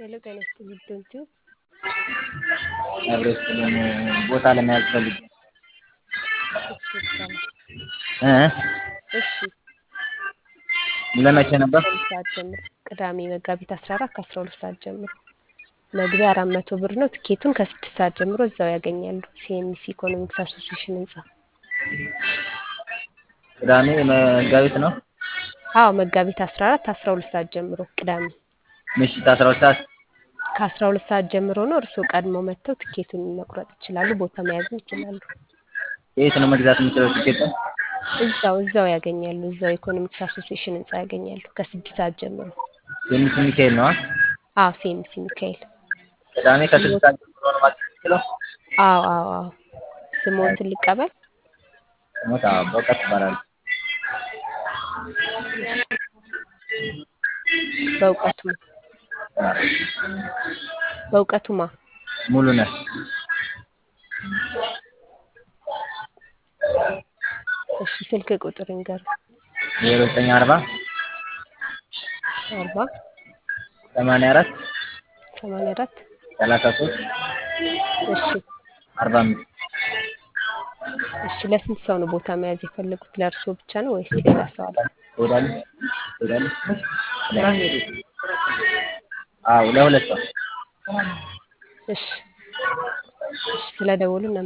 ሄሎ ጤና ይስጥልኝ ዶንኪዩ አብሮ ስጥልን ቦታ ለመያዝ ፈልጌ እሺ ይቻላል እ እሺ ለመቼ ነበር? ከሁለት ሰዓት ጀምሮ ቅዳሜ መጋቢት አስራ አራት ከአስራ ሁለት ሰዓት ጀምሮ መግቢያ አራት መቶ ብር ነው። ትኬቱን ከስድስት ሰዓት ጀምሮ እዛው ያገኛሉ። ሲኤምሲ ኢኮኖሚክስ አሶሲዬሽን ህንጻ። ቅዳሜ መጋቢት ነው አዎ መጋቢት አስራ አራት አስራ ሁለት ሰዓት ጀምሮ ቅዳሜ ምሽት አስራ ሁለት ሰዓት ከአስራ ሁለት ሰዓት ጀምሮ ነው። እርስዎ ቀድሞ መጥተው ትኬቱን መቁረጥ ይችላሉ። ቦታ መያዝም ይችላሉ። የት ነው መግዛት የምችለው ቲኬቱን? እዛው እዛው ያገኛሉ። እዛው ኢኮኖሚክስ አሶሲዬሽን ህንጻ ያገኛሉ ከስድስት ሰዓት ጀምሮ። የሚስ ሚካኤል ነው አዎ ሲኤምሲ ሚካኤል። ቅዳሜ ከስድስት ሰዓት ጀምሮ ነው ማግኘት የምችለው? አዎ አዎ አዎ ስሞትን ልቀበል? ሞት በእውቀት ይባላል። በእውቀቱማ በእውቀቱማ ሙሉ ነህ እሺ ስልክ ቁጥር ይንገሩ። ዜሮ ዘጠኝ አርባ አርባ ሰማንያ አራት ሰማንያ አራት ሰላሳ ሶስት እሺ አርባ አምስት እሺ ለስንት ሰው ነው ቦታ መያዝ የፈለጉት? ለእርስዎ ብቻ ነው ወይስ ሌላ ሰው አለ? ትሄዳለህ? ትሄዳለህ? አዎ ለሁለት ሰው እሺ እሺ ስለደወሉ